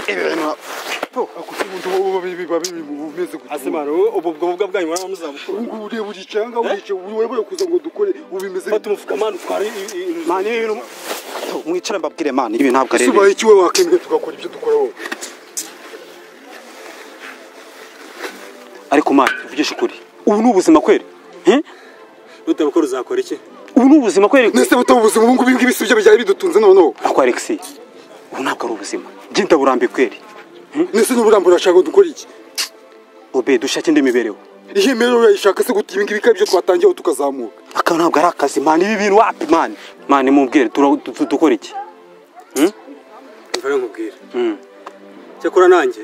ibintu akutuntu ubu biba biri bumeze gutya asemana wowe ubu bwoga bwanyu mwana muzabukura ubu ngubu ureba uri cyangwa urica wewe kuza ngo dukore ubu bimeze fata umufuka mani utware mani ibintu mwicara mbabwire mani ibi ntabwo ari subaye iki we wakembwe tugakora ibyo dukora wowe ariko mani uvugisha ukuri ubu ni ubuzima kweri nutabukora uzakora iki ubu ni ubuzima kweri nese butaba ubuzima ubu ngubu ibingibi si byo bijyanye bidutunze noneho ariko alexi ubu ntabwo ari ubuzima genda burambi kweri nese niba urambura urashaka ngo dukore iki obe dushake indi mibereho iyi mibereho yayishaka se guta ibingibi bikaba ibyo twatangiyeho tukazamuka aka ntabwo ari akazi mani ibi bintu wapi mani mani mubwire tura- du- du- dukora iki mva nkubwira cyakora nanjye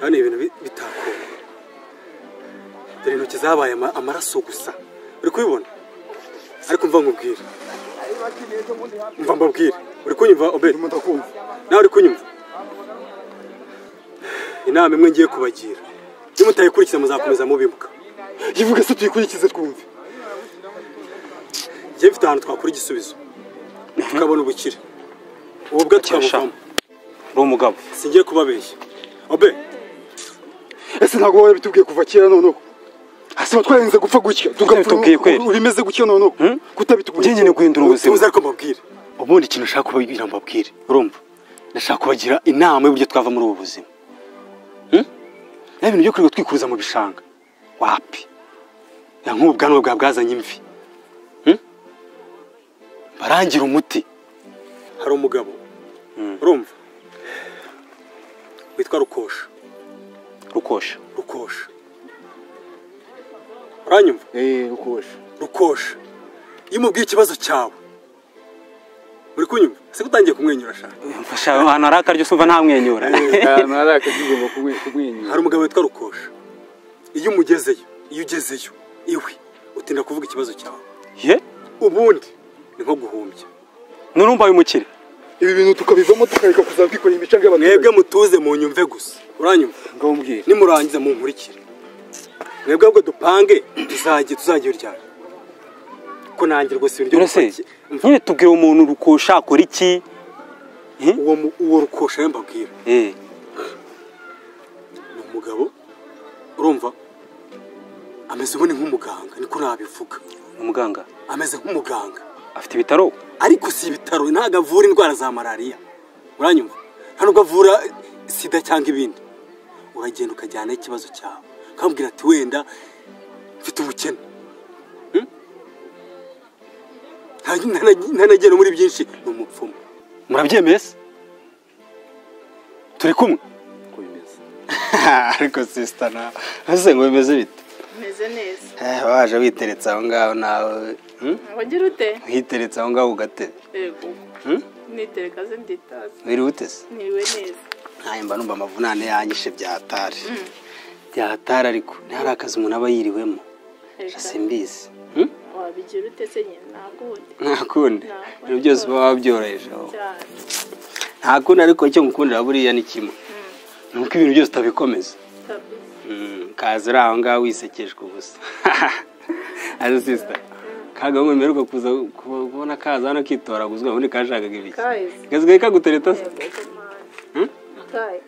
hano ibintu bi- bitakora dore intoki zabaye ama- amaraso gusa uri kubibona ariko mva nkubwire mva mbabwire uri kunyumva obedi ndimo ndakumva nawe uri kunyumva inama imwe ngiye kubagira niba utayikurikiza muzakomeza mubimuka yivuge se tuyikurikize twumve njye mfite ahantu twakura igisubizo tukabona ubukire ubu bwe tukabuvamo uri umugabo singiye kubabeshya obe ese ntabwo wowe bitubwiye kuva kera noneho hasi twarenze gupfa gutya bitubwiye kweri? ubu bimeze gutya noneho njye kutabitubwiye nyine guhindura ubuzima tuze ariko mbabwire ubundi ikintu ushaka kubabwira mbabwire urumva ndashaka kubagira inama y'uburyo twava muri ubu buzima Hmm? ya bintu byo kwirirwa twikuruza mu bishanga wapi ya nk'ubu bwanwa bwa bwazanye imvi Hmm? barangira umuti hari umugabo urumva witwa rukosha rukosha rukosha uranyumva eh ukosha rukosha iyo umubwiye ikibazo cyawe uri kunyumva se utangiye kumwenyura shaka mfasha ahantu hari akaryo sumva ntamwenyura ahantu hari akagigomba kumwenyura hari umugabo witwa rukosha iyo umugezeyo iyo ugezeyo iwe utinda kuvuga ikibazo cyawe ye ubundi ni nko guhumbya nurumva uyu mukire ibi bintu tukabivamo tukareka kuzabwikorera imicanga y'abaturage mwebwe mutuze mu nyumve gusa uranyumva ngaho mbwira nimurangiza munkurikire mwebwe ahubwo dupange tuzajye tuzajya uryana ko nanjye rwose ibintu byo urase gupaki- Umva, nyine tubwira umuntu rukosha akora iki uwo mu- uwo rukosha we mbabwira Eh, ni umugabo urumva ameze ubundi nk'umuganga niko nabivuga ni umuganga ameze nk'umuganga afite ibitaro ariko si ibitaro ntabwo avura indwara za malariya uranyumva nta nubwo avura sida cyangwa ibindi uragenda ukajyanaho ikibazo cyawe ukambwira ati wenda mfite ubukene Hmm? Nta- nta- ntanagera muri byinshi ni umupfumu murabyemeye se turi kumwe ariko sisita nawe ese ngo bimeze bite umeze neza Eh, waje witeretse aho ngaho nawe hmm? ngo ngira ute witeretse aho ngaho ku gatebe yego Hmm? nitereka ze nditazi wiriwe utese niriwe neza ntayo mba numva amavunane yanyishe byahatari byahatari ariko ntihari akazi umuntu aba yiriwemo Reka, simbizi wabigira ute se nyine nakundi nta kundi ibyo byose uba wabyoroheje wowe. cyane nta kundi ariko icyo ngukundira buriya ni kimwe ni uko ibintu byose utabikomeza kabisa Mm, kaza uri aho ngaho wisekeshwa ubusa azi sisita kagahungu mperuka kuza ku- kubona kaza hano kitoraguzwa ubundi kashakaga ibiki Kahise. gasigaye kagutereta se yego mani Hmm? kaye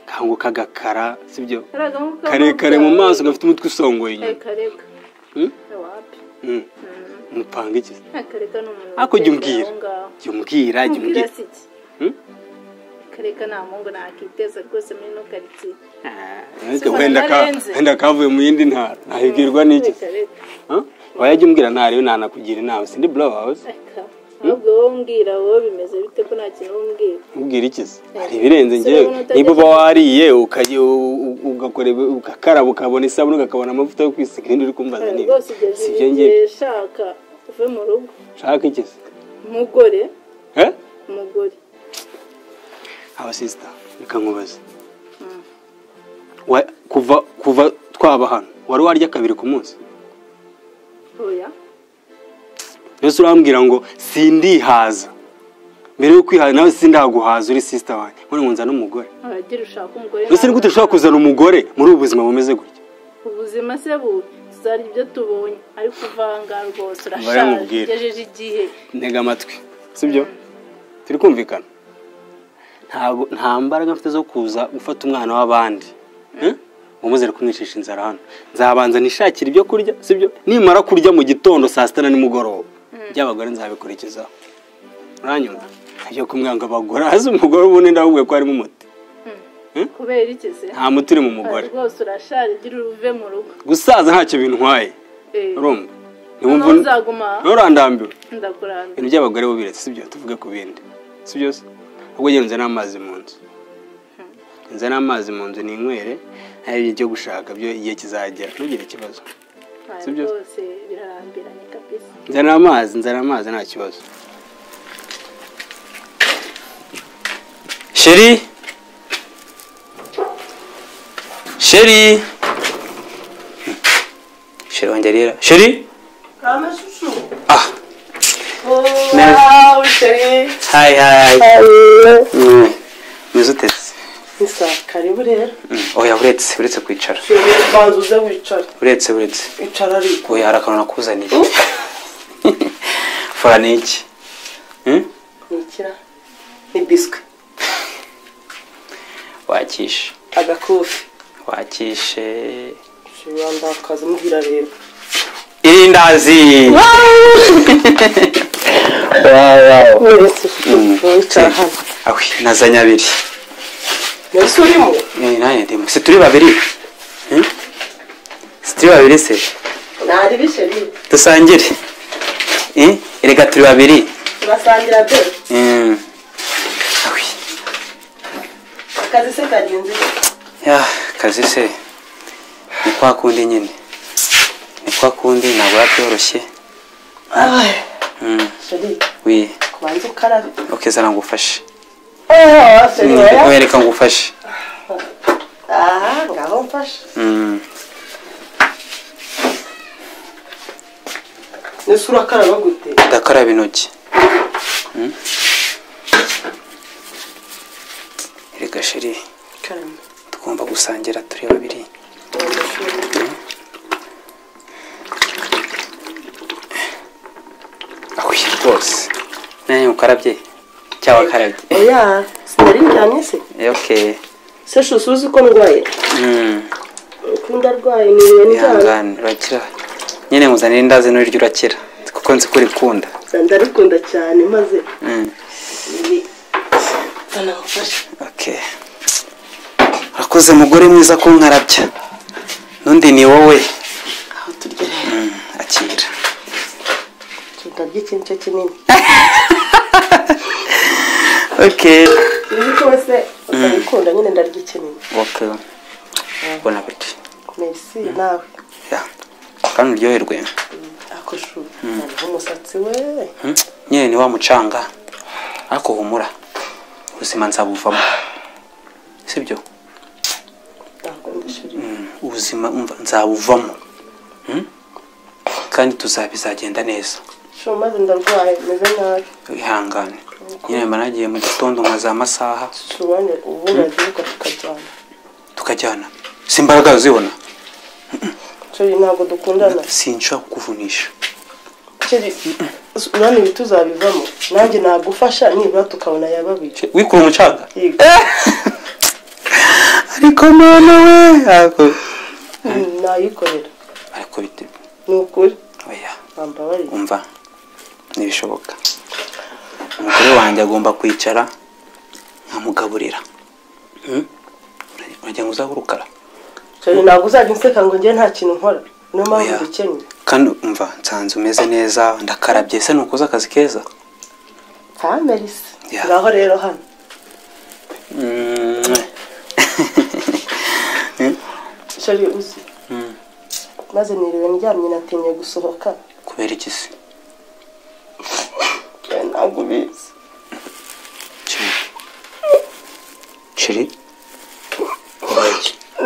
kango kagakara sibyo karaga nk'uko karekare mu maso gafite umutwe usongoye inyuma kareka Hmm? wapi Mm, mupanga iki se? Eh, kareka ni umuntu Ariko jya utekera umbwira. aho ngaho. jya umbwira jya Umbwira umbwira se iki Hmm? kareka nta mungu nakiteza rwose muri ino karitsiye Ariko wenda ka- nararenze. wenda kavuye mu yindi ntara nahigirwa n'iki se? kareka Huh? oya jya umbwira ntariyo ntanakugira inama sindi blow house Aka, ahubwo wowe umbwira wowe bimeze bite ko nta kintu umbwira ubwira iki se hari ibirenze njyewe Sinabona niba uba utajya- wariye ukayi- u- u- ugakora ibi- ugakaraba ukabona isabune ugakabona amavuta yo kwisiga ibindi uri kumbaza Kare, nibi rwose si ugeze ibyo igihe ngiye shaka uve mu rugo nshaka iki se umugore Eh? umugore aba sisita reka nkubaze Wa- kuva kuva twaba hano wari warya kabiri ku munsi oya mbese urambwira ngo sindihaza mbere yo kwihaza nawe sindaguhaza uri sisita wanjye none ngo nzane umugore aragira ushaka umugore mbese ni gute ushobora kuzana umugore muri ubu buzima bumeze gutya ubuzima se bubi tuzarya ibyo tubonye ariko uvanga rwose urashaje Baramubwira. ugejeje igihe ntega amatwi sibyo turi kumvikana ntabwo nta mbaraga mfite zo kuza gufata umwana w'abandi Eh? umuzere kumwicisha inzara hano nzabanza nishakira ibyo kurya sibyo nimara kurya mu gitondo saa sita na nimugoroba by'abagore nzabikurikizaho uranyumva ajya kumwanga abagore azi umugore ubundi ndabubwiye ko harimo umuti kubera iki se nta muti uri mu mugore rwose urashaje gira uruve mu rugo gusaza ntacyo bintwaye Eh, urumva noneho uzaguma aha? nturandambiwe ndakuranga ibintu by'abagore bo biretse sibyo tuvuge ku bindi si byose ahubwo njyewe nzana amazi mu nzu nzana amazi mu nzu ninywere hari ibyo njya gushaka byo igihe kizagera ntugire ikibazo Aya Sibyo? rwose birarambiranye kabisa nzana amazi nzana amazi nta kibazo sheri sheri sheri wanjye arira sheri ah Wow, chérie. hayi hayi Hello. Mm. umeze utetse Isa, karibu rero. oya buretse buretse kwicara Chérie, banza uze wicare. buretse buretse Icara ariko. oya hari akantu nakuzaniye fora ni iki Hmm? Ni ikira. Ni biswi. wakishe Agakofi. wakishe Chérie, wandakaza umbwira rero. irindazi Wese ufite wicara hano. awe nazanye abiri Mbese urimo? Eh, nanjye ndimo si turi babiri Hmm? si turi babiri se Nariri chérie. dusangire Eh, erega turi babiri Turasangira de. Hmm. awe Akazi se kagenzi. ya kazi se ni kwa kundi nyine ni kwa kundi ntabwo yabyoroshye Mm. Chérie, wi kubanza ukarabe. okay zara ngufashe Oh, chérie, oya. oya reka ngufashe Aha, ngaho mfashe. Mm. Mbese urakaraba gute? ndakaraba intoki Mm. erega sheri Karama. tugomba gusangira turi babiri Banza chérie. awe rwose nanjye ukarabye cyangwa akarabye Oya, sinari njyanye se. Eh, okay Se shushu uzi ko ndwaye. Mm. Ko ndarwaye ni ibintu byanjye. ihangane urakira nyine nkuzanira indazi n'uriryo urakira kuko nzi ko urikunda Ndarikunda cyane maze Mm. ibi- banamufashe. okay urakoze mugore mwiza ko nkarabya n'undi ni wowe Aho turya rero. akira Ndarya ikintu cyo kinini. okay Uzi ko se utarikunda nyine ndarya ikinini. okay bon appétit Merci nawe. ya kandi uryoherwe Ako shu. Hariho umusatsi we. Hmm? nyine ni wa mucanga ariko humura ubuzima nzabuvamo sibyo Nakunda ishuri. ubuzima umva nzabuvamo Hmm? kandi tuzabizagenda neza Shu maze ndarwaye meze nabi. ihangane nyine mba nagiye mu gitondo nka za masaha Shu wane ubu uragiruka tukajyana. tukajyana si imbaraga zibona Chérie ntabwo dukundana. sinshobora kukuvunisha Chérie urabona ibi tuzabivamo. Nanjye nagufasha nibura tukabona yababica. wikura umucanga Yego. ariko mwana we ariko- nayikorera ariko bite ni ukuri oya bambabarira umva ntibishoboka umugore wanjye agomba kwicara nkamugaburira Hmm? uragira ngo uzabe urukara cyane ntabwo uzajya unseka ngo njye nta kintu nkora niyo mpamvu Oya. mbikennye kandi umva nsanze umeze neza ndakarabye se nukoze akazi keza ntamerisi Ya. ngaho rero hano Mm. shari uzi Mm. maze niriwe ndyamye natinye gusohoka kubera iki se Cyane ntabwo ubizi Chiri. Chiri?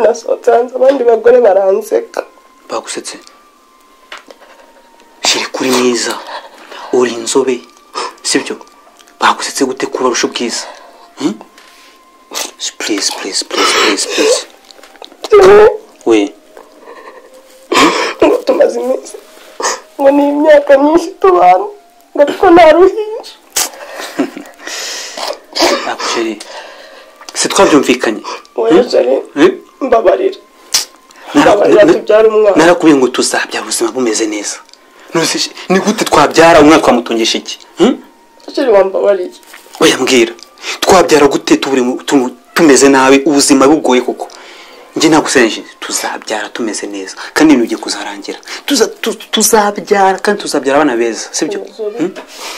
nasohotse hanze abandi bagore baranseka Bagusetse. Chiri kuri mwiza. Uri inzobe. Sibyo? Bagusetse gute kuba rusho bwiza? Hmm? Please, please, please, please, please. We, ngo tumaze iminsi ngo ni imyaka myinshi tubana ngo ariko nta ruhinja ako Chiri. twabyumvikanye wejeje Eh? mbabarira Naraku- mbabarira tubyara umwana narakubwiye ngo tuzabyara ubuzima bumeze neza None se ni gute twabyara umwana twamutungisha iki Hmm? sheri wambabariye oya mbwira twabyara gute turi mu- tu- tumeze nabi ubuzima bugoye koko njye nagusenje tuzabyara tumeze neza kandi ibintu bigiye kuzarangira Tuza- tu- tuzabyara kandi tuzabyara abana beza sibyo Hmm?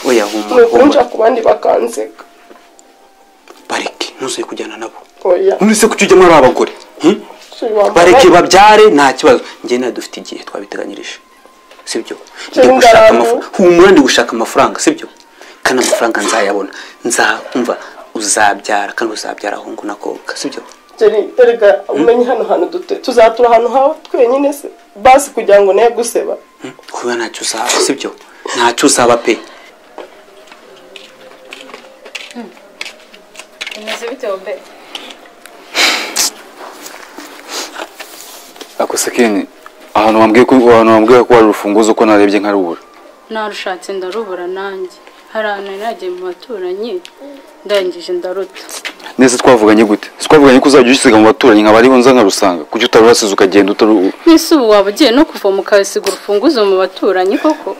oya ni humura ukunja humura ku bandi bakanseka bareke ntuzuye kujyana nabo oya none se kuki ujyamo ari abagore Hmm? sheri bareke wambabariye babyare nta kibazo njye nawe dufite igihe twabiteganyirije sibyo ndi Cyangwa gushaka abantu. amafaranga humura ndi gushaka amafaranga sibyo kandi amafaranga nzayabona nzumva uzabyara kandi uzabyara ahungu n'akobwa sibyo sheri erega umenye hano hantu dute tuzatura ahantu hawe twenyine se basi kugira ngo naye guseba Hmm? kuba ntacyo uzaba sibyo ntacyo uzaba pe bimeze bite wobe ako se Ken, ahantu wambwiye ko ahantu wambwiye ko wari urufunguzo ko narebye nkarubura narushatse ndarubura nanjye hari ahantu nari nagiye mu baturanyi ndangije ndaruta nese twavuganye gute Se twavuganye ko uzajya usiga mu baturanyi nkaba ariho nza nkarusanga kuki utarurasize ukagenda utaru ese ubu waba ugiye no kuva mu kasiga urufunguzo mu baturanyi koko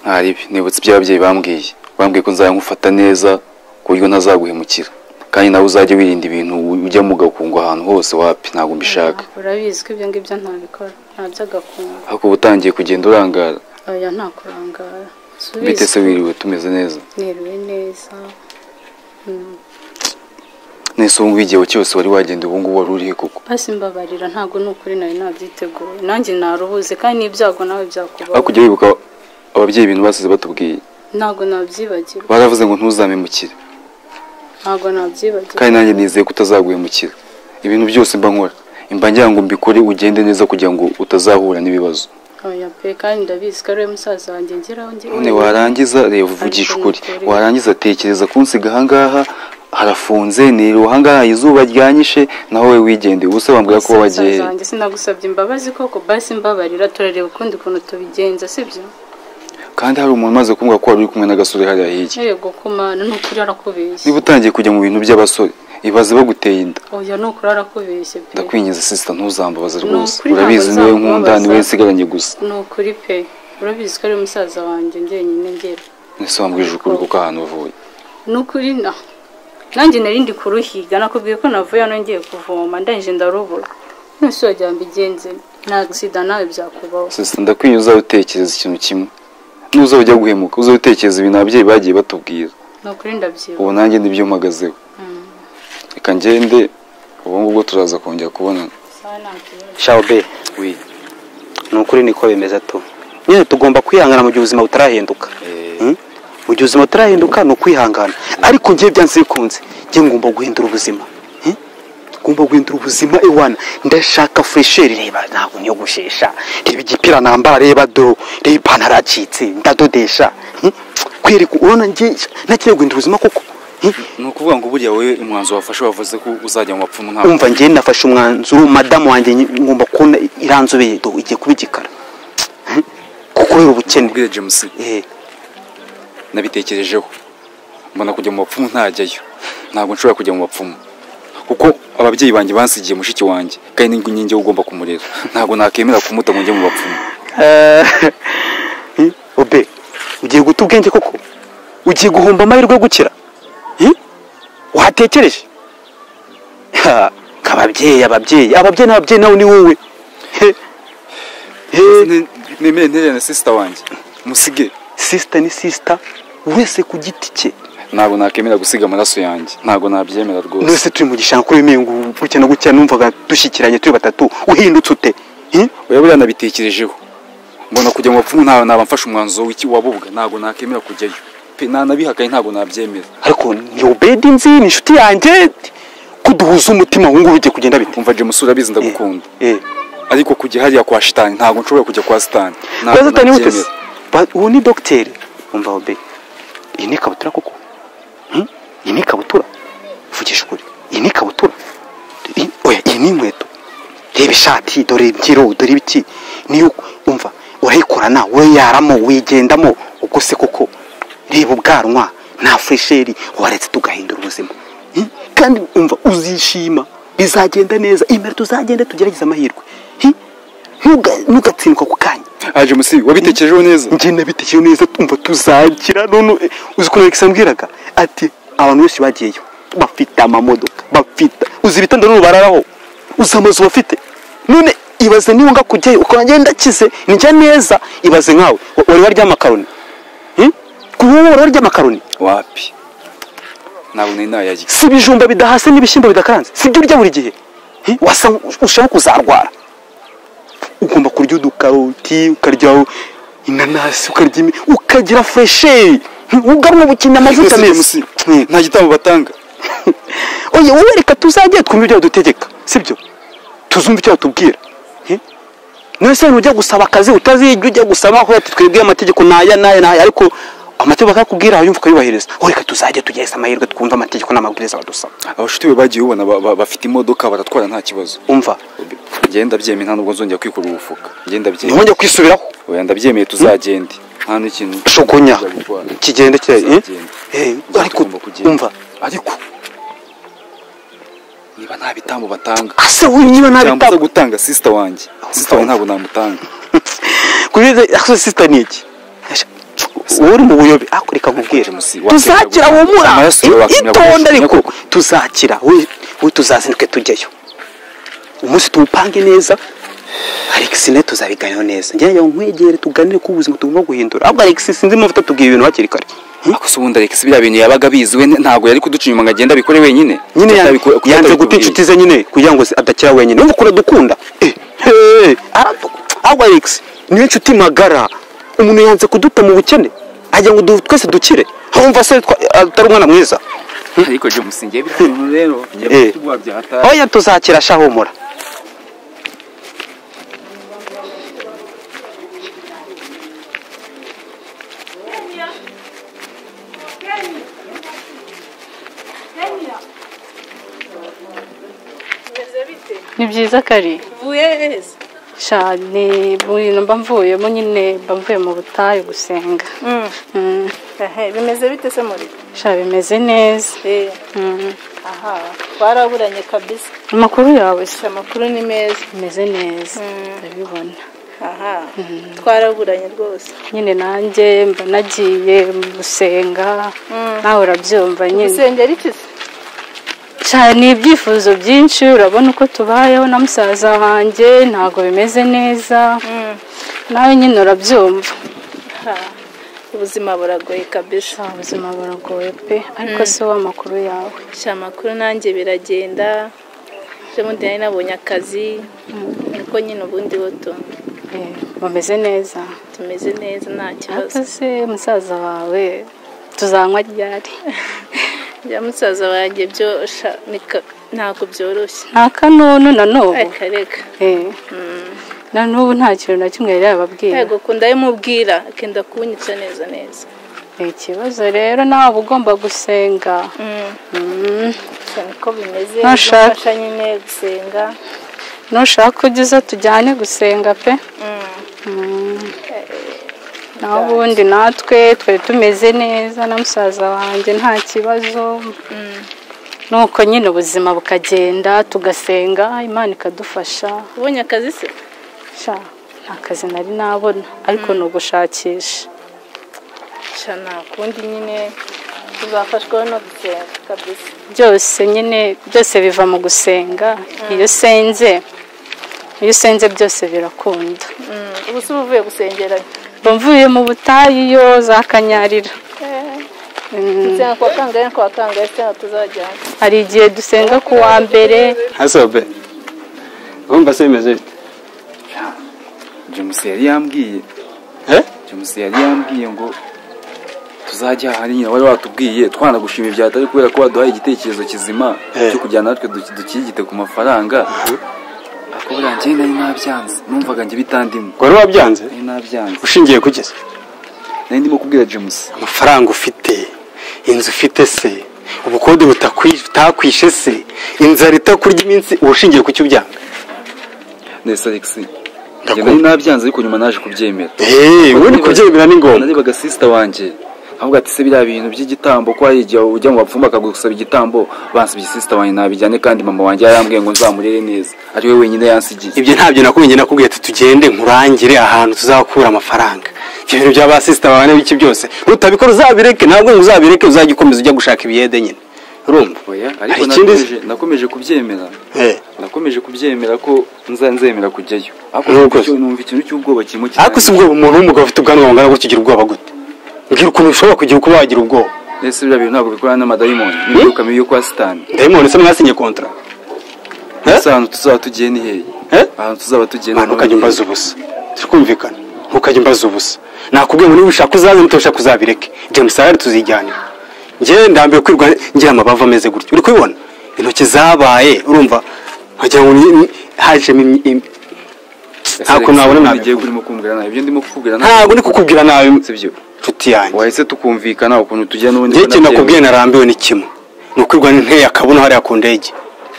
ntari ibi nibutse ibyo ababyeyi bambwiye bambwiye ko nzayamufata neza ku buryo ntazaguhemukira kandi nawe uzajya wirinda ibintu ujya mu gakungu ahantu hose wapi ntabwo mbishaka urabizi ko ibyo ngibyo ntabikora nta by'agakungu ariko uba utangiye kugenda urangara aya nta kurangara Si ubizi bite se wiriwe tumeze neza niriwe neza Mm. nese ubu ngubu igihe cyose wari wagenda ubu ngubu wari urihe koko basi mbabarira ntabwo ni ukuri nari nabyiteguye nanjye narubuze kandi n'ibyago nawe aho byakubaho kujya wibuka ababyeyi ibintu basize batubwiye ntabwo nabyibagirwa baravuze ngo ntuzamemukire ntabwo nabyibagirwa kandi nanjye nizeye ko utazaguhemukira ibintu byose mba nkora mba ngira ngo mbikore ugende neza kugira ngo utazahura n'ibibazo oya pe kandi ndabizi ko ari we musaza wanjye ngeraho njye none warangiza reba uvugisha ukuri warangiza tekereza kunsiga ahangaha harafunze niriwe ahangaha izuba ryanyishe naho we wigende ubuse bambwira ko musaza wagiye wanjye sinagusabye imbabazi koko basi mbabarira turareba ukundi kuntu tubigenza sibyo kandi hari umuntu umaze kumbwira ko wari uri kumwe n'agasore hariya hirya yego kumana ni ukuri arakubeshye niba utangiye kujya mu bintu by'abasore ibaze baguteye inda oya ni ukuri arakubeshye pe ndakwinginze sisita ntuzambabaze Ni rwose ukuri ntabwo urabizi niwe nkunda nzakubabaza. niwe nsigaranye gusa ni ukuri pe urabizi ko ari we musaza wanjye njyenyine ngera ese wambwije ukuri kuko ahantu uvuye nukuri na nanjye nari ndi kuruhiga nakubwiye ko navuye hano ngiye kuvoma ndangije ndarubura nose wagira ngo igenze nta sida nawe byakubaho sisita ndakwiye uzatekereza ikintu kimwe n'uzaba ujya guhemuka uzatekereza ibintu ababyeyi bagiye batubwira ni ukuri ndabyibuha ubu nanjye nibyo mpagazeho reka ngende ubu ngubwo turaza kongera kubonana shawo be wi ni ukuri niko bimeze tu nyine tugomba kwihangana mu gihe ubuzima butarahinduka Hmm? mu gihe ubuzima butarahinduka ni ukwihangana ariko njye byanze bikunze njye ngomba guhindura ubuzima Hmm? ngomba guhindura ubuzima iwana ndashaka fresheri reba ntabwo niyogoshesha reba igipira nambara reba do reba ipantaro yacitse ndadodesha Hmm? kwereka urabona njye nakeneye guhindura ubuzima koko Hmm? ni ukuvuga ngo burya wowe umwanzuro wafashe wavuze ko uzajya mu bapfumu ntabwo umva njye nafashe umwanzuro madamu wanjye ngomba kubona iranzobeye do igiye kuba igikara Hmm? kubera ubukene ubwire james Eh, nabitekerejeho mbona kujya mu bapfumu ntajyayo ntabwo nshobora kujya mu bapfumu kuko ababyeyi banjye bansigiye mushiki wanjye kandi ni inkingi yo ugomba kumurera ntabwo nakemera kumuta ngo njye mu bapfumu Eh, eh, obe ugiye guta ubwenge koko ugiye guhomba amahirwe yo gukira Eh? watekereje Ha, ababyeyi ababyeyi ababyeyi n'ababyeyi nawe ni wowe He, he. nemere ntererane sisita wanjye musige sisita ni sisita wese ku giti cye ntabwo nakemera gusiga amaraso yanjye ntabwo nabyemera rwose nose turi mu gishanga kuri uyu ngo gutya na gutya numvaga dushyikiranye turi batatu uhindutse ute Eh? oya buriya nabitekerejeho mbona kujya mu bapfumu nta- naba mfashe umwanzuro w'iki wabubwa ntabwo nakemera kujyayo pe nanabihakaye ntabwo nabyemera ariko ni obedi nzi ni inshuti yanjye kuduhuza umutima ubu ngubu bigiye kugenda bite umva james urabizi ndagukunda Eh. ariko kujya hariya kwa shitani ntabwo nshobora kujya kwa sitani kwa satani wutese uwo ni dogiteri umva obe iyi ni ikabutura koko Hmm? iyi ni ikabutura vugisha ukuri iyi ni ikabutura I- oya iyi ni inkweto reba ishati dore imbyiro dore ibiki niyo umva urayikorana weyaramo wigendamo ubwo se koko reba ubwanwa nta furesheri waretse tugahindura ubuzima kandi umva uzishima bizagenda neza imbere tuzagenda tugerageze amahirwe Hi, ntuga- ntugatsindwa ako kanya haje musi wabitekerejeho neza njye nabitekereje neza umva tuzagira none uzi ukuntu Alex ambwiraga ati abantu benshi bagiyeyo bafite amamodoka bafite uzi ibitanda n'ubu bararaho uzi amazu bafite none ibaze niba nga kujyayo ukaba ngenda kize njya neza ibaze nkawe wa- wari warya amakaroni Hmm? kuba wowe wari warya amakaroni wapi ntabwo nari nayarya si ibijumba bidahase n'ibishyimbo bidakaranze si ibyo urya buri gihe Hi, wasa ushaka kuzarwara ugomba kurya udukaroti ukarya inanasi ukarya imi- ukagira fureshi ugarura ubukina amavuta Ese meza Musi, nta gitambo batanga oye wowe reka tuzajye twumva ibyo badutegeka sibyo tuzumva icyo batubwira Hi? none se ujya gusaba akazi utazijya ujya gusaba aho ati twebwe amategeko n'aya n'aya n'aya ariko amategeko akakubwira yumva ukayubahiriza wowe reka tuzajye tugerageza amahirwe twumve amategeko n'amabwiriza badusaba abashuti be bagiye ubona ba- ba- bafite imodoka baratwara nta kibazo umva ngenda byemeye nta nubwo nzongera kwikorera ubufuka ngenda byemeye ntibongere kwisubiraho oya ndabyemeye tuzagende nta n'ikintu shogonya tuzagutwara. kigende cye eh? Tuzagenda. Eh, Tuzagenda, ariko tugomba kugenda. umva ariko niba nta bitambo batanga ase wowe niba nta cyangwa bitabo gutanga sisita wanjye sisita wanjye ntabwo namutanga kubize ase sister ni iki Asha, wowe uri mu buyobe ariko reka nkubwire James, tuzakira wakira humura amaraso Eh, yawe wakwemera itonde gukoresha ariko nyakubahwa. tuzakira wowe wowe tuzazinduke tujyayo umunsi tuwupange neza Alex nawe tuzabiganiraho neza njyewe yawe nkwegere tuganire ku buzima tugomba guhindura ahubwo Alex sinzi impamvu utatubwiye ibintu hakiri kare ako se ubundi Alex biriya bintu yabaga abizi we ntabwo yari kuduca inyuma ngo agende abikore wenyine nyine ya- Atabiko- kuko yanze guta atabitubwiye. inshuti ze nyine kugira ngo zi- adakira wenyine urumva ukuntu adukunda Eh, eh, aradu- ahubwo alex niyo nshuti magara umuntu yanze kuduta mu bukene agira ngo du- twese dukire wumva se twa- atari umwana mwiza ariko jya umusingiye bitanu rero njya Eh. kutuguha byahataye oya tuzakira sha humura ni byiza kari cyane bintu mba mvuyemo nyine mba mvuye mu butayu gusenga Mm, ehe bimeze bite se muri sha bimeze neza Eh, Mm, aha twaraburanye kabisa amakuru yawe se amakuru ni meza bimeze neza Mm. ndabibona aha twaraburanye rwose nyine nanjye mba nagiye gusenga Mm. nawe urabyumva nyine gusengera iki se cyane ibyifuzo byinshi urabona uko tubayeho na musaza wanjye ntabwo bimeze neza Mm. nawe nyine urabyumva Ha, ubuzima buragoye kabisa sha ubuzima buragoye pe ariko si wowe amakuru yawe sha amakuru nanjye biragenda ejo bundi nari nabonye akazi niko nyine ubundi wo tu- Eh, bameze neza tumeze neza nta kibazo akaze musaza wawe tuzanywa ryari bya musaza wanjye byo sha nika- ntabwo byoroshye nta kanunu na n'ubu reka reka Eh, na n'ubu nta kintu na kimwe yari yababwiye yego kunda mubwira akenda kunyica neza neza ni ikibazo rero nawe uba ugomba gusenga Mm. gusa niko bimeze Ntashaka. gufasha nyine gusenga nushaka ugize tujyane gusenga pe Mm. naho ubundi natwe twari tumeze neza na musaza wanjye nta kibazo nuko nyine ubuzima bukagenda tugasenga imana ikadufasha ubonye akazi se sha nta kazi nari nabona ariko ni ugushakisha sha nta kundi nyine tuzafashwa no gusenga kabisa byose nyine byose biva mu gusenga iyo usenze iyo usenze byose birakunda Mm, ubu se uba uvuye gusengera mba mvuye mu butayu iyo za kanyarira Mm, gusenga kwa kangahe kwa kangahe se tuzajyana hari igihe dusenga ku wa mbere hasobe urumva se bimeze bite james yari yambwiye Eh? james yari yambwiye ngo tuzajya ahari nyina wari watubwiye twanagushimira ibya atari kubera ko waduhaye igitekerezo kizima Eh. cyo kujyana natwe duki- dukirigite ku mafaranga ariko buriya njyewe nari nabyanze numvaga njye bitandimo wari wabyanze nari nabyanze ushingiye kugeza nari ndimo kubwira james amafaranga ufite inzu ufite se ubukode butakwi- butakwishe se inzara itakurya iminsi uba ushingiye ku cyo ubyanga nese alex njye nari nabyanze ariko nyuma naje kubyemera eee ubundi kubyemera ni ngombwa narebaga sisita wanjye ahubwo ati se biriya bintu by'igitambo ko hari igihe ujya mu bapfumu bakagusaba igitambo bansibye sisita wanjye nabijyane kandi mama wanjye yarambwiye ngo nzamurere neza ari we wenyine yansigiye ibyo ntabyo nakubwiye nakubwiye ati tugende nkurangire ahantu tuzakura amafaranga ibyo bintu bya basisita bawe n'ibiki byose utabikora uzabireke ntabwo uzabireke uzajya ukomeza ujya gushaka ibiyede nyine urumva Oya, ariko Ikindi- nakomeje nakomeje kubyemera Eh. nakomeje kubyemera ko nza- nzemera kujyayo ariko Nk'uko icyo- numva ikintu cy'ubwoba kirimo ariko si kirangiye. ubwo umuntu w'umugabo ufite ubwanwa bungana gutya ugira ubwoba gute mbwira ukuntu ushobora kugira uko wagira ubwoba ese biriya bintu ntabwo bikorana n'amadayimoni n'imyuka mibi yo kwa sitani ndayimoni se mwasinye kontara ese ahantu tuzaba tugiye ni hehe Eh? ahantu tuzaba tugiye ni mwana ukajya hehe? umbaza ubusa turi kumvikana ntukajya umbaza ubusa nakubwiye ngo niba ushaka uzaze nitushaka uzabireke james arari tuzijyanira njyewe ndambiwe kwirwa ngira amabavu ameze gutya uri kubibona intoki zabaye urumva wagira ngo ni- ni- hajemo imyi- im- Ese ntabwo Alex, nabona ibyo nabi ugiye kurimo kumbwira nabi ibyo ndimo kukubwira nabi ntabwo ndi kukubwira nabi sibyo nshuti yanjye wahise tukumvikana ukuntu tugiye n'ubundi njyewe ikintu nabyemera. nakubwiye narambiwe ni kimwe ni ukwirwa nteye akabuno hariya ku ndege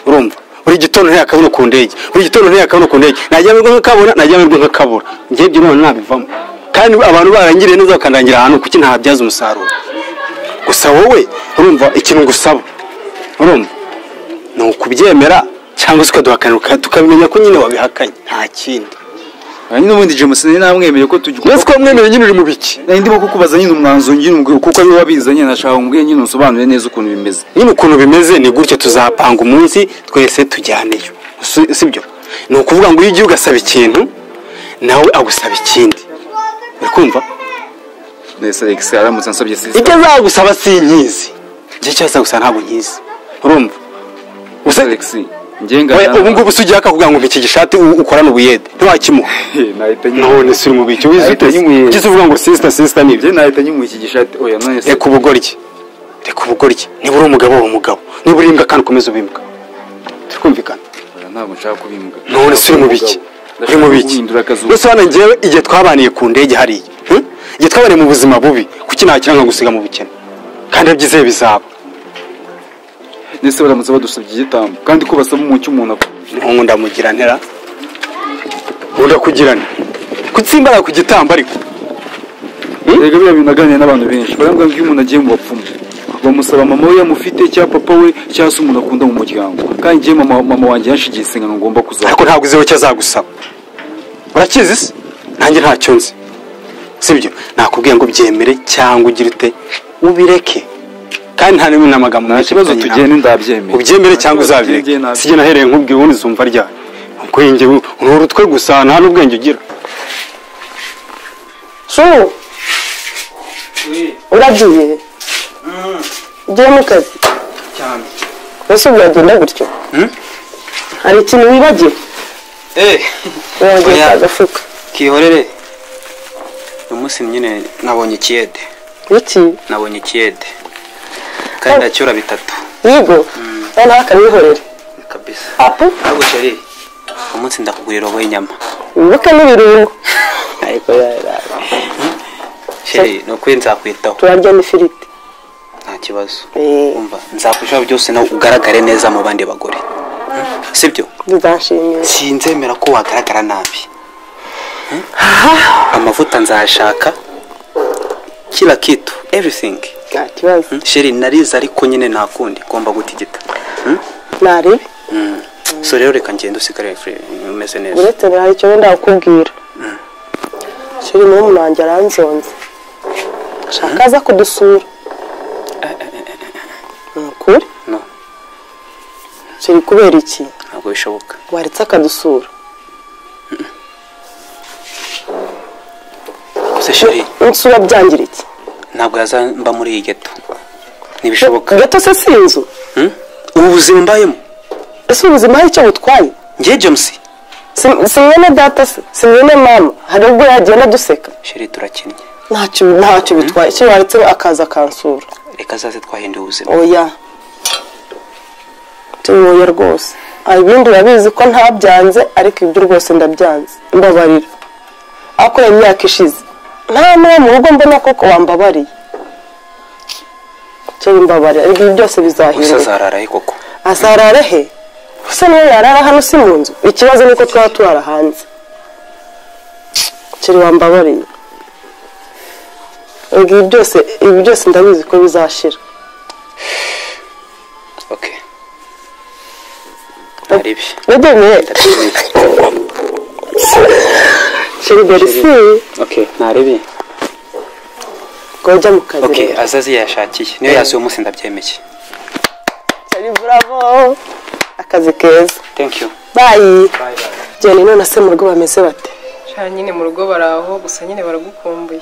urumva buri gitondo nteye akabuno ku ndege buri gitondo nteye akabuno ku ndege najya amirwa nk'akabona najya amirwa nk'akabura njyewe ibyo none nabivamo kandi abantu barangiriye neza bakandangira ahantu kuki ntabyaza umusaruro gusa wowe urumva ikintu ngusaba urumva ni ukubyemera cyangwa se ukaduhakanira tukabimenya ko nyine wabihakanye nta kindi Ah, nyine ubundi James nari namwemeye ko tujya mbese ko wamwemereye nyine uri mu biki nari ndimo kukubaza nyine umwanzuro nyine umbwira kuko ari wowe wabizanye nashaka umbwire nyine unsobanurire neza ukuntu bimeze nyine ukuntu bimeze ni gutyo tuzapanga umunsi twese tujyaneyo Si- sibyo ni ukuvuga ngo iyo ugiye ugasaba ikintu nawe agusaba ikindi uri kumva nese Alex aramutse ansabye sisita icyo azagusaba si inyizi igihe cyose azagusaba ntabwo nyizi urumva Gusa- Alex njye we ngana ubu ngubu se ugiye akakubwira ngo mpiki gishati u- ukorane ubuyede ntiwakimuha nahita nyine none si uri mu biki wize Ahita ute nyimuyeza. ugeze uvuga ngo sisita sisita ni njye nahita nyimwe iki gishati oya none se reka ubugoryi reka ubugoryi niba uri umugabo uba umugabo niba uri imbwa kandi ukomeze ubimbwa turi kumvikana oya ntabwo nshaka kubimbwa none se uri mu biki uri mu biki guhindura akazu mbese hano ngewe igihe twabaniye ku ndege hariya hmm? igihe twabaniye mu buzima bubi kuki nakira nkagusiga mu bukene kandi abyizeye bizaba nese baramutse badusabye igitambo kandi ko basaba umucyo umuntu akora nk'ubu ndamugira ntera ndakugirana kutsi imbaraga ku gitambo ariko erega biriya bintu naganiriye n'abantu benshi barambwira ngo iyo umuntu agiye mu bapfumu bamusaba mama we yamufite cyangwa papa we cyangwa se umuntu akunda mu muryango kandi njyewe mama, mama wanjye yanshigiye isengano ngomba ariko kuzakora ntabwo uziho icyo azagusaba urakizi se nanjye ntacyo nzi sibyo nakubwiye ngo byemere cyangwa ugire ute ubireke kandi nta n'imwe n'amagambo nta kibazo mfitanye nawe. tugende ndabyemeye ubyemere cyangwa Nta kibazo uzabireke tugende, sijye nahereye nkubwiye ubundi zumva ryari ubwenge bu- ni urutwe gusa nta n'ubwenge ugira Shuru. Uragiye. Ugiye mu kazi. cyane Ese ubu uragenda gutyo? Hari ikintu wibagiwe? eh Wongeye Oya. kwa gafuka. kihorere uyu munsi nyine nabonye ikiyede Iki? nabonye ikiyede kandi ndacyura bitatu Yego. Noneho akabihorera. kabisa Apu. ntabwo sheri uyu munsi ndakugurira wowe inyama Wibuke n'ibirungo. ariko sheri ni ukuri nzakwitaho Turarya n'ifiriti. nta kibazo Eh, umva nzakurushaho byose nawe ugaragare neza mu bandi bagore sibyo bizanshimisha. sinzemera ko wagaragara nabi Hmm? amavuta nzayashaka kila kitu everything Nta kibazo. Hmm? sheri narize ariko nyine nta kundi ngomba gutigita Hmm? Naribi. Hmm. so rero reka ngende usigare free, umeze neza uretse hari icyo wenda kukubwira shiri niwe umuntu wanjye aranzonze ashaka aza kudusura ni ukuri no shiri kubera iki ntabwo bishoboka waretse akadusura gusa sheri insura byangira iki ntabwo yazamba muri iyi geto ntibishoboka gato se si inzu Hmm? ubu buzima mbayemo ese ubuzima hari icyo butwaye ngiye james Si- si mwene data se si mwene mama hari ubwo yagenda duseka sheri turakinnye ntacyo ntacyo bitwaye icyo waretse akaza akansura reka zaze twahinduye ubuzima oya tuyoya rwose hari ibindi urabizi ko ntabyanze ariko ibyo rwose ndabyanze mbabarira ariko iyo myaka ishize nta n'uwo mu rugo mbona koko wambabariye cyo mbabarira ariko ibi byose gusa bizahinduka zararaye koko azarara he ese niyo yarara hano si mu nzu ikibazo ni uko twaba turara hanze kiri wambabariye ngo ibi byose ibi byose ndabizi ko bizashira oke hari ibi nagene sheri berisi oke ntarebe ngo ujya mu kazi oke azazi yashakiye niyo yazi uwo munsi ndabyemeye sheri buravo akazi keza thank you bayi genda none se mu rugo bameze bate sha nyine mu rugo baraho gusa nyine baragukumbuye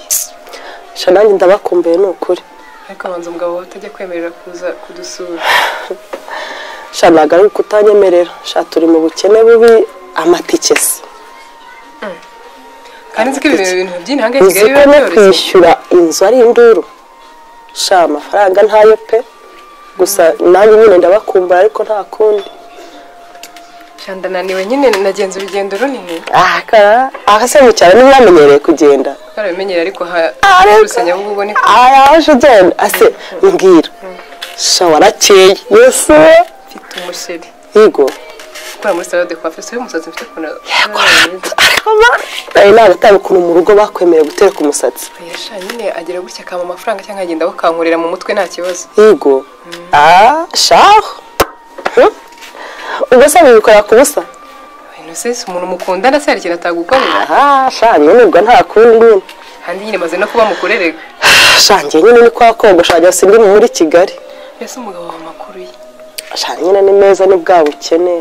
sha nanjye ndabakumbuye ni ukuri ariko abanza umugabo wawe utajya kwemerera kuza kudusura sha ntabwo ari ukutanyemerera sha turi mu bukene bubi amatike se kandi nzi ko ibi bintu by'intanga ya uzi kigali ko biba no byoroshye kwishyura inzu ari induru sha amafaranga ntayo pe gusa nanjye nyine ndabakumbura ariko nta kundi sha ndananiwe nyine nagenze urugendo runini aha kara aha se mu cyaro ntimwamenyereye kugenda twarabimenyera ariko ha Ariko- gusa nyabugogo ni aya aje ugenda ase mbwira sha warakeye yesu mfite umusheri yego ukora muri salade kwa fesi y'umusatsi mfite ukuntu ariko ba nawe ntabwo ukuntu mu rugo bakwemerewe gutereka umusatsi Oya, sha nyine agira gutya akama amafaranga cyangwa akagenda akankurira mu mutwe nta kibazo yego ah shaho Huh? ubwo se bibikora ku busa inosesi umuntu mukundana se hari ikintu atagukorera aha sha nyine ubwo nta kundi nyine kandi nyine maze no kuba mukurerega sha njye nyine ni kwa kogosha wagira ngo sindi muri kigali mbese umugabo wawe amakuru ye sha nyine ni meza ni bwa bukene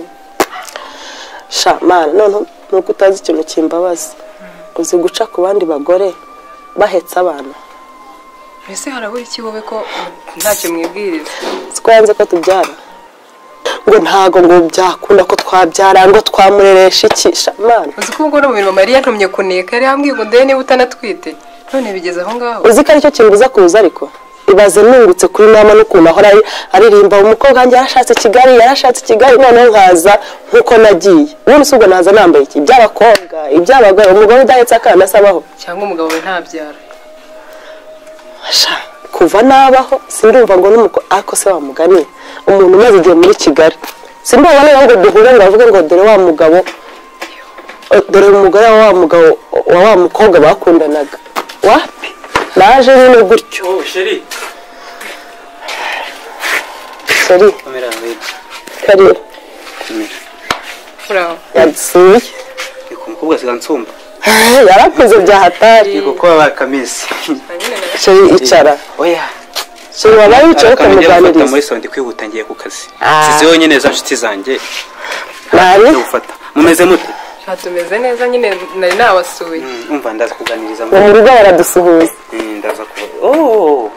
sha mana noneho nuko utazi ikintu kimbabaza uzi guca ku bandi bagore bahetse abana mbese harabura iki wowe ko ntacyo mwibwiriza siko yanze ko tubyara ngo ntago ngo byakunda ko twabyara ngo twamureresha iki sha mana uzi ko ubwo no mu mirimo mariya ntumye kuneka yari ambwiye ngo ndebe niba utanatwite none bigeze aho ngaho uzi ko aricyo kimbuza kuza ariko ibaze nungutse kuri mama n'ukuntu ahora ari- aririmba umukobwa wanjye yarashatse kigali yarashatse kigali noneho nkaza nk'uko nagiye ubundi si ubwo naza nambaye iki iby'abakobwa iby'abagore umugore udahetse akana asabaho cyangwa umugabo we ntabyara Sha, kuva nabaho sindumva ngo n'umuko ariko se wamugani umuntu umaze igihe muri kigali sindumva niba ngo duhure ngo avuge ngo dore wa mugabo o, dore umugore wa wa mugabo wa wa mukobwa bakundanaga wapi naje nyine gutyo oh sheri seri kamera yawe kariya kamera uraho yadusuye reka umukobwa asiga nsumba yarakoze bya hatari reka kuba bakameze sheri icara oya sheri wabaye wicaye gufata ukamuganiriza muri sonde kwihuta ngiye ku kazi sizi yonyine za nshuti zanjye nari zo gufata mumeze mute nta tumeze neza nyine nari nabasuye Mm, umva ndaza kuganiriza uwo mama. mu rugo baradusuhuza Mm, ndaza kuba oh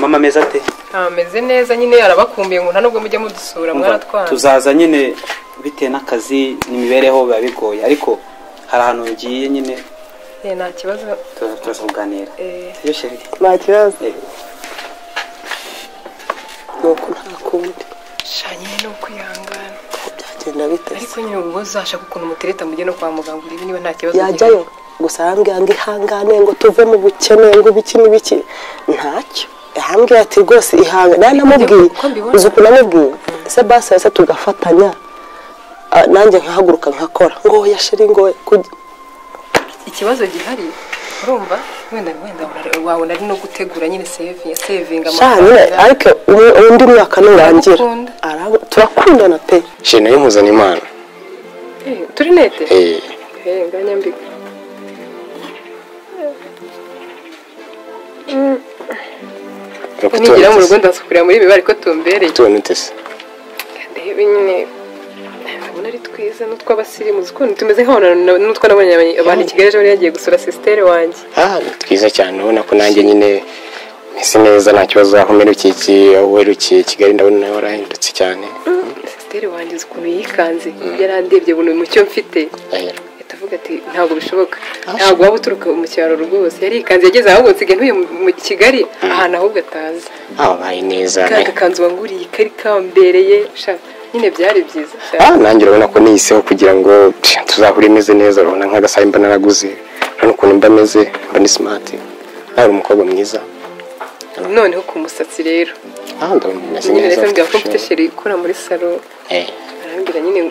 mama ameze ate ntameze neza nyine yarabakumbuye ngo nta nubwo mujya mudusura Umva, mwaratwana tuzaza nyine bitewe n'akazi n'imibereho biba bigoye ariko hari ahantu ngiye nyine Eh, nta kibazo tu- turaza kuganira eh, iyo sheri nta kibazo Eh, nuko nta kundi sha nyine ni ukwihangana byagenda biteze ariko nyine ubwo uzashaka ukuntu mutereta mujye no kwa muganga urebe niba nta kibazo yajyayo gusa arambwira ngo ihangane ngo tuve mu bukene ngo ibiki n'ibiki ntacyo yambwira ati rwose ihangane nari namubwiye Uko mbibona. uzi ukuntu namubwiye ese basi yose tugafatanya ah, nanjye nkahaguruka nkakora ngoya sheri ngoya kuj- gihari. ikibazo gihari urumva wenda wenda wara- wabona ari no gutegura nyine sevinga sevinga shanyine ariko ubu- undi mwaka nurangira Aragukunda. Aragu- turakundana pe shene y'umuzana imana Eh, turi nete Eh, Eh, nganyambika nuko nigera mu rugo tubonetse ndasukurira muri ibi bari ko tumbereye tubonetse se ndebe nyine ndabona ari twiza n'utw'abasirimu uzi ukuntu tumeze nk'abantu n'utwo nabonye abanye- abantu i kigali ejo bundi yagiye gusura sisiteri wanjye ah ni twiza cyane ubona ko nanjye nyine meze neza nta kibazo aho mperukiye iki- aho uherukiye i kigali ndabona nawe warahindutse cyane sisiteri wanjye uzi ukuntu yikanze yarandebye buri mucyo mfite ahera ahita avuga ati ntabwo bishoboka ntabwo waba uturuka mu cyaro rwose yarikanze yageze ahubwo nsigaye ntuye mu- mu kigali ahantu ahubwo atazi ah wabaye neza kandi akanzu wanguriye kari kambereye sha nyine byari byiza sha ah nanjye urabona ko niyiseho kugira ngo psh, tuzahure imeze neza urabona nk'agasaha mba naraguze urabona ukuntu mba meze mba ni simati nawe uri umukobwa mwiza noneho ku musatsi rero ah ndabona umeze nyine neza reka mbwira ko ufite mfite ishema. sheri ikora muri salo Eh, arambwira nyine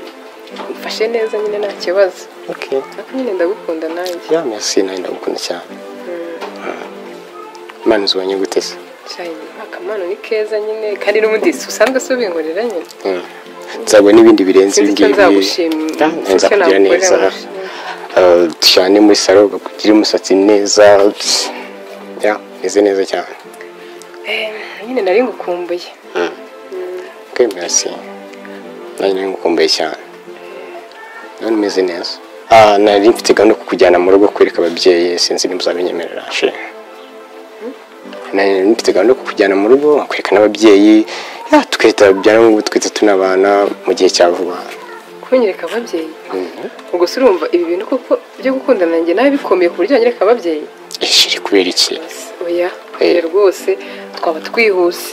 mfashe neza nyine nta kibazo okay ariko nyine ndagukunda nanjye ya merci nanjye ndagukunda cyane imana izubanye gute se cyane akamano ni keza nyine kandi n'ubundi usanzwe si ubinkorera nyine Mm. nzaguha n'ibindi birenze Sinzi ibi icyo ngibi nzagushima, Ah, sinzi icyo nzakugira nagukorera neza ngo Ah, cyane muri salo ugakugire umusatsi neza ya meze neza cyane Eh, nyine nari ngukumbuye Okay, merci. Nanjye nari ngukumbuye cyane. None umeze neza. Ah, nari mfite gahunda yo kukujyana mu rugo kwereka ababyeyi sinzi niba uzabinyemerera she. Nari mfite gahunda yo kukujyana mu rugo kwereka n'ababyeyi ya tukahita byara ngo twite tunabana mu gihe cya vuba. kunyereka ababyeyi Mhm. ubwo se urumva ibi bintu koko byo gukundana nanjye nawe bikomeye ku buryo wanyereka ababyeyi Ishi iri kubera iki? oya oya rwose twaba twihuse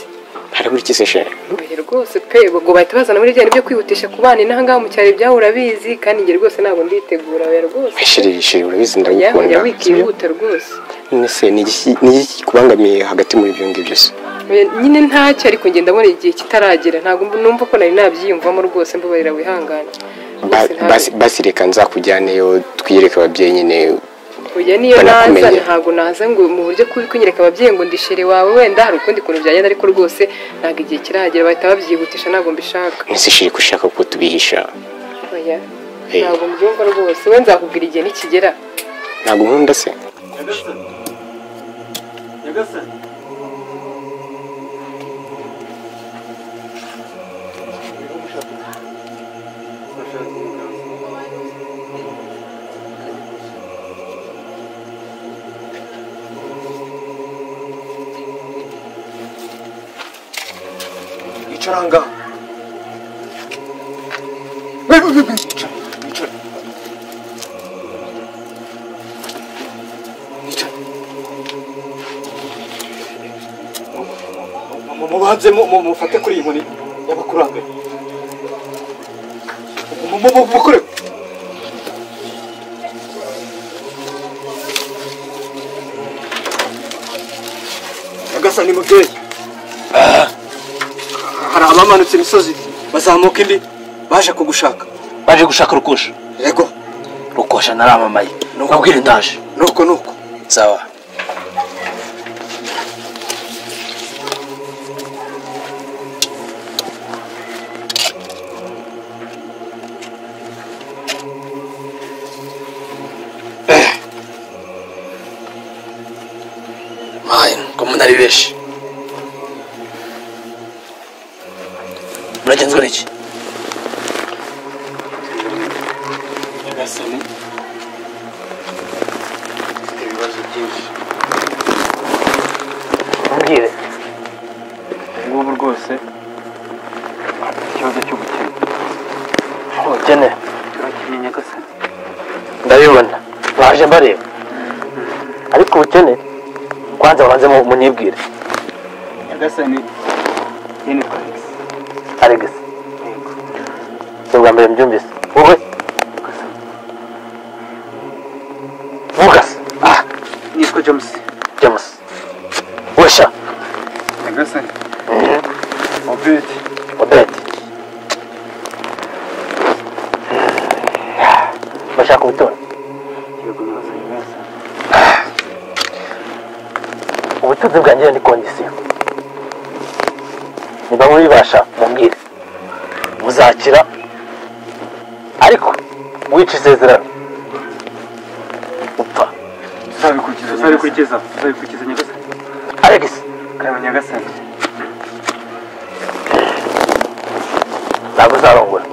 Harabura iki se she? oya rwose pe ubwo bahita bazana muri bya bintu byo kwihutisha ku bana inaha ngaha mu cyaro ibyabo urabizi kandi njye rwose ntabwo nditegura oya rwose Ishiri ishiri urabizi oya oya ndagukunda. wikihuta rwose None se ni iki ni iki kikubangamiye hagati muri ibyo ngibyo se? Oya, nyine ntacyo ariko ngenda ndabona igihe kitaragera ntabwo mb- numva ko nari nabyiyumvamo rwose mbabarira wihangane Ba- basi- Basi reka nzakujyaneyo twiyereke ababyeyi nyine oya niyo Banakumenye. naza ntabwo naza ngo mu buryo kuri kunyereka ababyeyi ngo ndishere wawe wenda hari ukundi kuntu byagenda ariko rwose ntabwo igihe kiragera bahita babyihutisha ntabwo mbishaka ntizishire ko ushaka ko tubihisha oya Eh. ntabwo mbyumva rwose we nzakubwira igihe nikigera ntabwo nkunda se nyagasani nyagasani icara ngaho Icara, icara. Icara. Mu- mu- mubanze mu- mu- mufate kuri iyi nkoni y'abakurambere Mu- mu- mu- mukore nyagasani mubyeyi hari abamanutse imisozi bazamuka indi baje kugushaka baje gushaka rukusha yego rukosha naramamaye nubwire ndaje nuko nuko sawa mayi ngo umuntu ari benshi muragenzwa n'iki nyagasani mfite ibibazo byinshi mubwire ngubu rwose mfite ikibazo cy'ubukene ubukene turakenye nyagasani ndabibona baje mbareba ariko ubukene kwanza banze mu- munyibwire nyagasani njye nitwa alex alex ni ubwa mbere mbyumvise wowe vugas ah nitwa james james wesha nyagasani obedi odete bashaka ubutora yego nyagasani nyagasani ubutunzi bwanjye ni kondisiyo niba mubibasha mubwire muzakira ariko wica isezerano upfa tuzabikurikiza tuzabikurikiza tuzabikurikiza nyagasani alex karame nyagasani ntabwo uzarongora